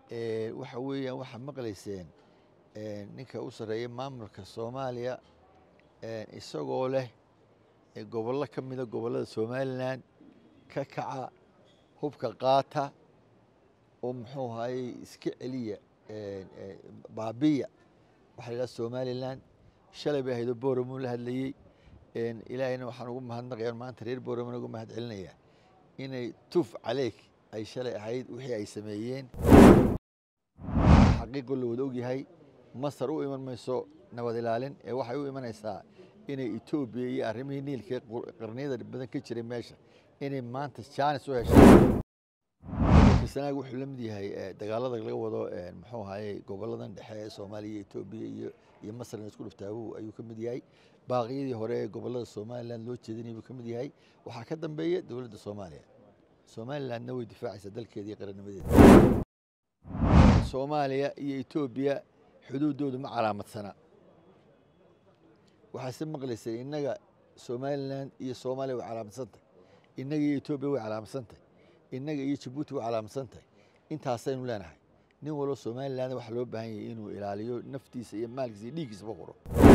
waxa weeyaan waxaa maqlayseen ninka u sarreeya maamulka soomaaliya isagoo leh gobollo ka mida gobollada somalilan ka kaca hubka qaata oo muxuu ahayey iska celiya baabiya waxaa la yidhaha somalilan shalay bay ahaydoo boramuu la hadlayey ilaahayna waxaan ugu mahadnaqaya maanta reer boramana ugu mahad celinaya inay tuf caleyk ay shalay ahayd wixii ay sameeyeen xaqiiqoo la wada ogyahay masar u iman mayso nabad ilaalin ee waxay u imanaysaa inay etoobiya iyo arrimihii niilka qarniyada badan ka jiray meesha inay maanta jaanis u heshay sanaag wuxuu la mid yahay dagaalada laga wado muxuu ahayey goboladan dhexe ee soomaaliya iyo etoobiya iyo iyo masarna isku dhuftaabu ayuu ka mid yahay baaqiyadii hore ee gobolada somalilan loo jeedinaya buu ka mid yahay waxaa ka dambeeya dowladda soomaaliya somalilandna way difaacaysaa dalkeeda iyo qarannimadeeda soomaaliya iyo etoobiya xuduuddoodu ma calaamadsana waxaase maqlaysay innaga somalilan iyo soomaaliya way calaamadsantahy innaga iyo etoobiya way calaamadsantahy innaga iyo jabuuti way calaamadsantahy intaasaynu leenahay nin walbo somalilan waxaa loo baahan yahay inuu ilaaliyo naftiisa iyo maalkiisa iyo dhiiggiisaba quro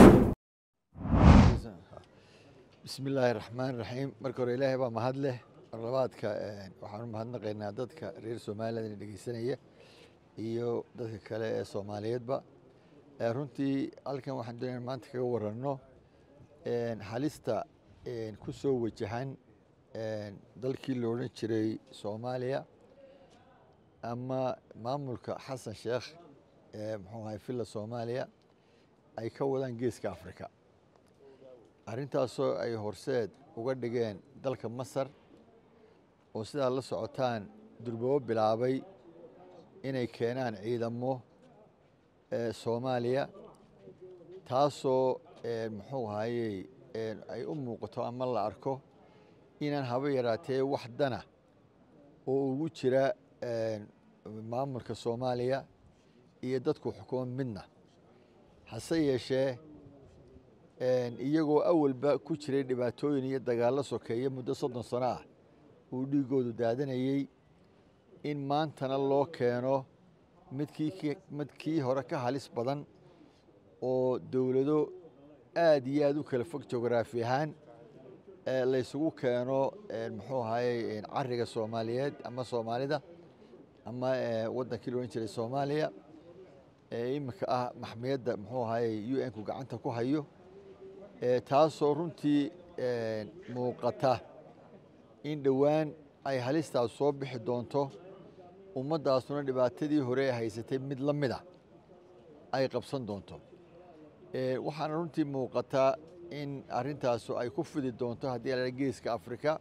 bismi illaahi raxmaan raxiim marka hore ilaahay baa mahad leh marlabaadka waxaan u mahadnaqaynaa dadka reer somaliland ina dhegeysanaya iyo dadka kale ee soomaaliyeedba runtii halkan waxaan doonaya maanta kaga waranno halista ku soo wajahan dalkii la odhan jiray soomaaliya ama maamulka xasan sheekh ee muxuu ahay villa soomaaliya ay ka wadaan geeska africa arrintaasoo ay horseed uga dhigeen dalka masar oo sidaa la socotaan durbabo bilaabay inay keenaan ciidamo soomaaliya taasoo muxuu ahayey ay u muuqato ama la arko inaan haba yaraatee wax dana oo ugu jira maamulka soomaaliya iyo dadku xukumo midna hase yeeshee iyagoo awalba ku jiray dhibaatooyin iyo dagaallo sokeeye muddo soddon sano ah uu dhiigoodu daadanayey in maantana loo keeno midkii midkii hore ka halis badan oo dowlado aad iyo aad u kala fog jograafi ahaan laysugu keeno muxuu ahayey cariga soomaaliyeed ama soomaalida ama waddankii la odhan jiray soomaaliya iminka ah maxmiyadda muxuu ahayey u n ku gacanta ku hayo taasoo runtii muuqata in dhowaan ay halistaas soo bixi doonto ummaddaasuna dhibaatadii hore ee haysatay mid la mid a ay qabsan doonto waxaana runtii muuqataa in arrintaasu ay ku fidi doonto haddii la geeska afrika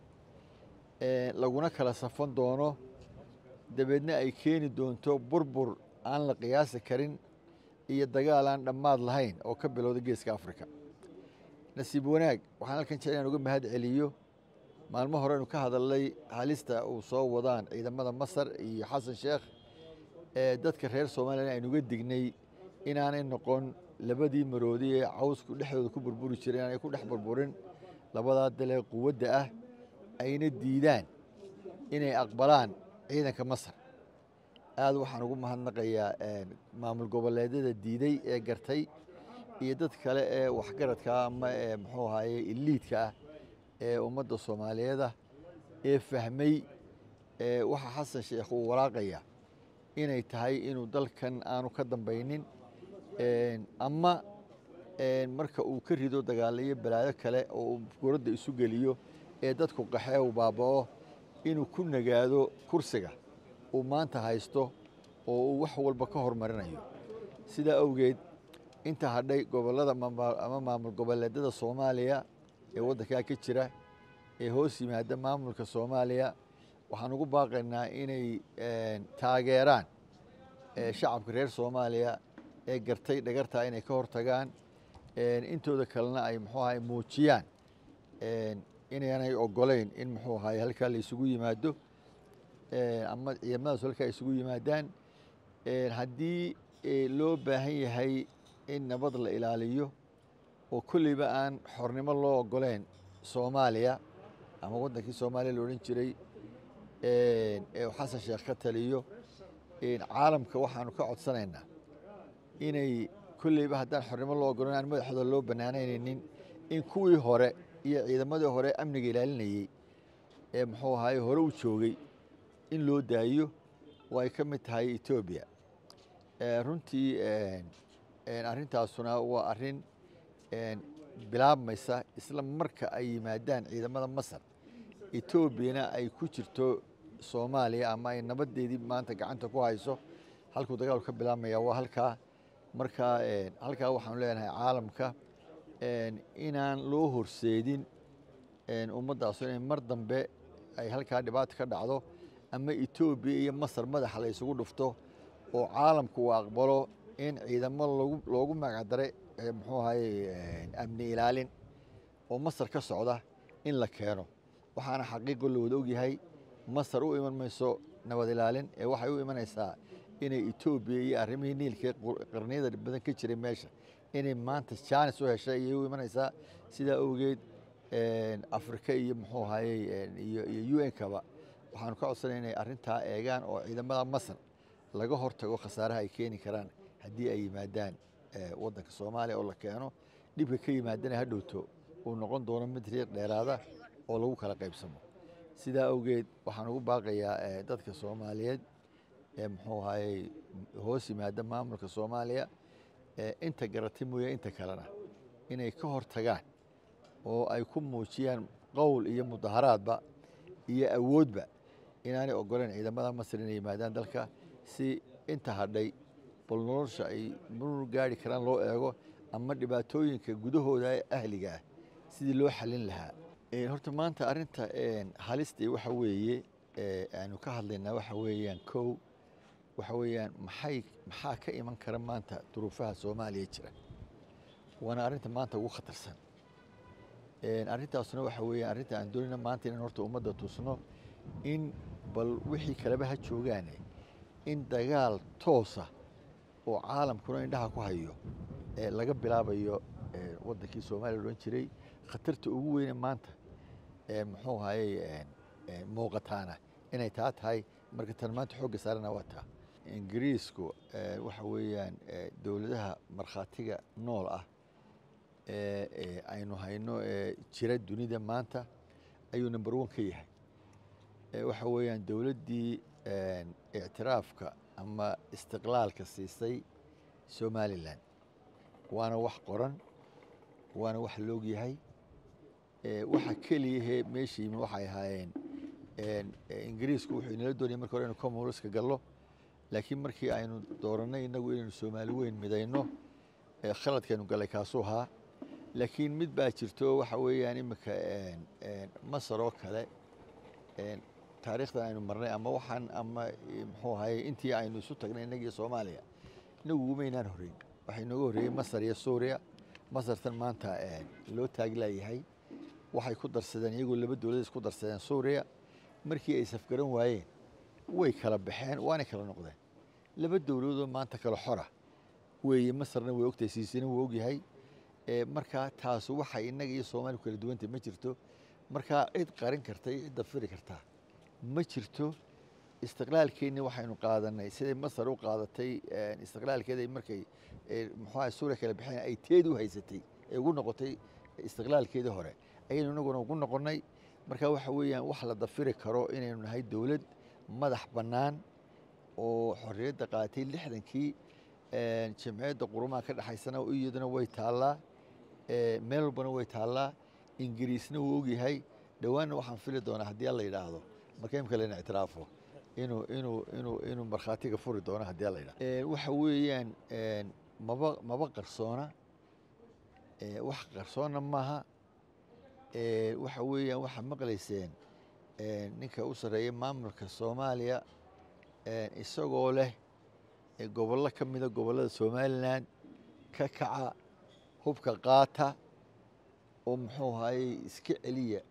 laguna kala safan doono dabeedna ay keeni doonto burbur aan la qiyaasi karin iyo dagaal aan dhammaad lahayn oo ka bilowda geeska afrika nasiib wanaag waxaan halkan jecel inaan uga mahad celiyo maalmo horeynu ka hadalnay halista uu soo wadaan ciidamada masar iyo xasan sheekh ee dadka reer somalilan aynuga dignay inaanay noqon labadii maroodi ee cawsku dhexdooda ku burburi jiray inaanay ku dhex burburin labadaa dalee quwadda ah ayna diidaan inay aqbalaan ciidanka masar aad waxaan ugu mahadnaqayaa maamul goboleedyada diiday ee gartay iyo dad kale ee waxgaradka ama ee muxuu ahaye iliidka ah ee ummadda soomaaliyeeda ee fahmay waxa xasan sheekh uu waraaqaya inay tahay inuu dalkan aanu ka dambaynin ama marka uu ka rido dagaalayo balaayo kale oo uu guradda isu geliyo ee dadku qaxee uu baaba'o inuu ku nagaado kursiga uu maanta haysto oo uu wax walba ka hormarinayo sidaa awgeed inta hadhay gobollada ama maamul goboleedyada soomaaliya ee waddankaa ka jira ee hoos yimaada maamulka soomaaliya waxaan ugu baaqaynaa inay taageeraan shacabka reer soomaaliya ee gartay dhagartaa inay ka hortagaan intooda kalena ay muxuu ahay muujiyaan inaanay ogolayn in muxuu ahay halkaa la isugu yimaado ama ciidamadaas halkaa isugu yimaadaan haddii loo baahan yahay in nabad la ilaaliyo oo kolleyba aan xornimo loo ogoleyn soomaaliya ama waddankii soomaaliya la odhan jiray ee xasan sheekh ka taliyo caalamka waxaanu ka codsanaynaa inay kolleyba haddaan xornimo loo ogolon aan madaxooda loo bannaanaynaynin in kuwii hore iyo ciidamadii hore amniga ilaalinayey ee muxuu ahaye hore u joogay in loo daayo oo ay ka mid tahay etoobiya runtii arrintaasuna waa arrin bilaabmaysa isla marka ay yimaadaan ciidamada masar etoobiyana ay ku jirto soomaaliya ama ay nabadeedii maanta gacanta ku hayso halkuu dagaalku ka bilaabmaya waa halkaa marka halkaa waxaanu leenahay caalamka inaan loo horseedin ummaddaasu inay mar dambe ay halkaa dhibaato ka dhacdo ama etoobiya iyo masar madaxa la isugu dhufto oo caalamku uu aqbalo in ciidamo loogu magacdaray muxuu ahaye amni ilaalin oo masar ka socda in la keeno waxaana xaqiiqo la wada ogyahay masar u iman mayso nabad ilaalin ee waxay u imanaysaa inay etoobiya iyo arrimihii niilka qarniyada badan ka jiray meesha inay maanta jaanis u heshay ayay u imanaysaa sidaa awgeed afrika iyo muxuu ahaye iyo u n-kaba waxaanu ka codsanay inay arrintaa eegaan oo ciidamada masar laga hortago khasaaraha ay keeni karaan haddii ay yimaadaan waddanka soomaaliya oo la keeno dhibka ka yimaadana ha dhowto uu noqon doono mid riiq dheeraada oo lagu kala qaybsamo sidaa awgeed waxaan ugu baaqayaa dadka soomaaliyeed ee muxuu ahaye hoos yimaada maamulka soomaaliya inta garatay mooye inta kalena inay ka hortagaan oo ay ku muujiyaan qowl iyo mudaharaadba iyo awoodba inaanay ogoleen ciidamada masar inay yimaadaan dalka si inta hadhay bal nolosha ay marur gaari karaan loo eego ama dhibaatooyinka gudahooda ee ahliga ah sidii loo xalin lahaa horta maanta arrinta halista waxa weeye aanu ka hadlaynaa waxa weeyaan kow waxa weeyaan maxay maxaa ka iman kara maanta duruufaha soomaaliya jira waana arrinta maanta ugu khatarsan arrintaasuna waxa weeyaan arrinta aan doonayna maanta inaan horta ummadda tusno in bal wixii kaleba ha joogaane in dagaal toosa oo caalamkuna indhaha ku hayo laga bilaabayo waddankii soomaaliya odhan jiray khatarta ugu weyne maanta muxuu ahaye muuqataana inay taa tahay marka tan maanta xoogga saarana waa taa ingiriisku waxa weeyaan dowladaha markhaatiga nool ah aynu hayno jira dunida maanta ayuu number one ka yahay waxa weeyaan dowladdii ictiraafka ama istiqlaalka siisay somalilan waana wax qoran waana wax loog yahay waxa keliyahee meesha yimi waxay ahaayeen ingiriisku wuxuu inala doonayay marka hore inu commonwealthka gallo laakiin markii aynu doorannay innagu inaynu soomaali weyn midayno khaladkaynu gallay kaasuu ahaa laakiin mid baa jirto waxa weeyaan iminka masar oo kale taariikhdan aynu marnay ama waxaan ama muxuu ahaye intii aynu isu tagnay innagiyo soomaaliya inagu umaynaan horreyn waxaa inooga horreeyey masar iyo suuriya masartan maanta loo taaglayahay waxay ku darsadeen iyagoo laba dowlad isku darsadeen suuriya markii ay safgaran waayeen way kala baxeen waanay kala noqdeen laba dowladoo maanta kala xora weeye masarna way ogtahay siisina wuu ogyahay markaa taasu waxay innaga iyo soomaaliya kala duwantay ma jirto markaa cid qarin karta iyo cidda firi kartaa ma jirto istiqlaalkeenni waxaynu qaadanay siday masar u qaadatay istiqlaalkeeda markay muxuaha suuriya kala baxeen ay teed u haysatay ay ugu noqotay istiqlaalkeedii hore ayaynu inaguna ugu noqonnay marka waxa weeyaan wax la dafiri karo inaynu nahay dowlad madax bannaan oo xorriyadda qaadatay lixdankii jamciyadda qurumaha ka dhexaysana iyaduna way taallaa meel walbana way taallaa ingiriisna wuu ogyahay dhowaanna waxaan fili doonaa haddii alla yidhaahdo marka imka layna ictiraafo inuu inuu inuu inuu markhaatiga furi doono haddii alla yidhahdo waxa weeyaan maba maba qarsoona wax qarsoonna maaha waxa weeyaan waxaa maqlayseen ninka u sarreeya maamulka soomaaliya isagoo leh gobollo ka mida gobollada somalilan ka kaca hubka qaata oo muxuu ahayey iska celiya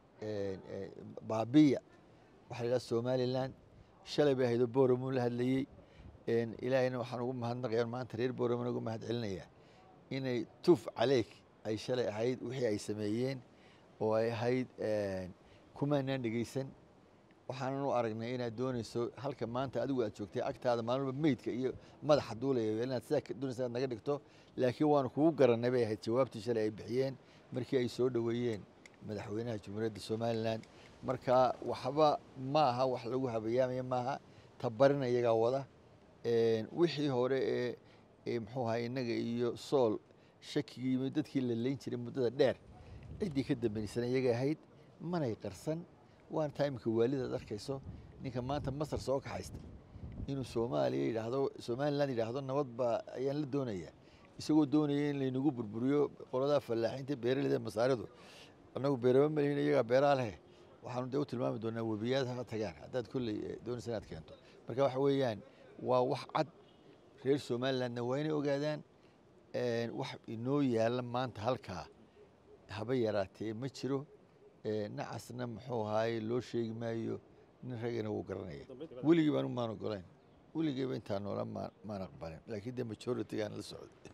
baabiya waxaa la yidhaha somalilan shalay bay ahaydoo boramuu la hadlayey ilaahayna waxaan ugu mahadnaqaya maanta reer boramana ugu mahad celinaya inay tuf caleyk ay shalay ahayd wixii ay sameeyeen oo ay ahayd kumaanaan dhegeysan waxaanan u aragnay inaad doonayso halka maanta adigu aad joogtay agtaada maalinba meydka iyo madaxa duulaya inaad sidaa doonaysa inaad naga dhigto laakiin waanu kugu garannay bay ahayd jawaabtii shalay ay bixiyeen markii ay soo dhoweeyeen madaxweynaha jamhuuriyadda somalilan marka waxba ma aha wax lagu habayaamaya maaha tabarina iyagaa wada wixii hore ee muxuu ahaa innaga iyo sool shakigii yimid dadkii la leyn jiray muddada dheer ciddii ka dambeysana iyaga ahayd manay qarsan waana taa imika waalidaad arkayso ninka maanta masar soo kaxaysta inuu soomaaliya yidhaahdo somalilan yidhaahdo nabad baa ayaan la doonayaa isagoo doonaya in laynagu burburiyo qoladaa fallaaxiinta beeraleyda masaaridu annagu beeraba malihin iyagaa beeraa leh waxaanu dee u tilmaami doonaa webiyaad ha tagaan haddaad kolley doonaysa inaad keento marka waxa weeyaan waa wax cad reer somalilandna waa inay ogaadaan wax inoo yaalla maanta halkaa haba yaraatee ma jiro nacasna muxuu ahaaye loo sheegi maayo nin ragana wuu garanaya weligii baan umaan ogolayn weligiiba intaa noola maan aqbalin laakiin dee majoritigaan la socday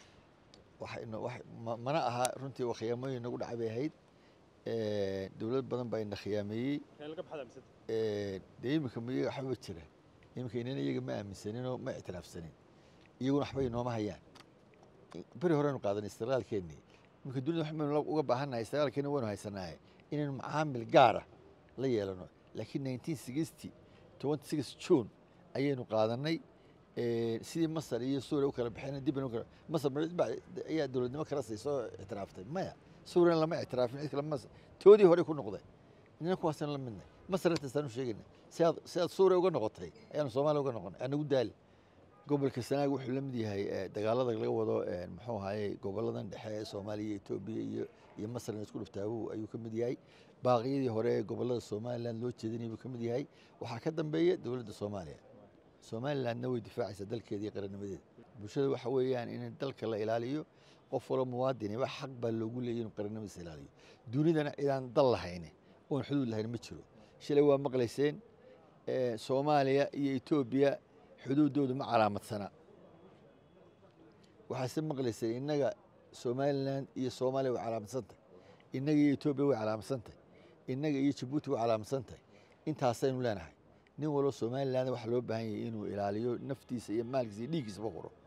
mana aha runtii khiyaamooyin nagu dhacay bay ahayd dowlad badan baa ina khiyaameeyey dee iminka miyaga waxbaba jira iminka inana iyaga ma aaminsaninoo ma ictiraafsanin iyaguna waxba inooma hayaan beri horeynu qaadanay istiqlaalkeennii iminka dunida waxbaynu uga baahannahay istiqlaalkeenni waynu haysanaaye inaynu macaamil gaara la yeelano laakiin nineteen sixty twenty six june ayaynu qaadanay sidii masar iyo suuriya u kala baxeen dib baynu kala masar ayaa dowladnimo kala sii soo ictiraaftay maya suuriyan lama ictiraafin cid kale masar toodii hore ku noqday inana kuwaasaan la midnay masar intaasaan u sheegayna sidaad sidaad suuriya uga noqotay ayaanu soomaaliya uga noqonay anagu daali gobolka sanaag wuxuu la mid yahay dagaalada laga wado muxuu ahaye goboladan dhexe ee soomaaliya iyo etoobiya iyo iyo masarna isku dhuftaabu ayuu ka mid yahay baaqiyadii hore ee gobolada somalilan loo jeedinay buu ka mid yahay waxaa ka dambeeya dowladda soomaaliya somalilandna way difaacaysaa dalkeeda iyo qarannimadeeda bulshada waxa weeyaan in dalka la ilaaliyo qof walo muwaadiniba xaq baa loogu leeyay inuu qarannimadiisa ilaaliyo dunidana cidaan dal lahayne oon xuduud lahayn ma jiro shalay waa maqlayseen soomaaliya iyo etoobiya xuduuddoodu ma calaamadsana waxaase maqlayseen innaga somalilan iyo soomaaliya way calaamadsantahy innaga iyo etoobiya way calaamadsantahy innaga iyo jabuuti way calaamadsantahy intaasaynu leenahay nin walbo somalilan waxa loo baahan yahay inuu ilaaliyo naftiisa iyo maalkiisa iyo dhiiggiisaba huro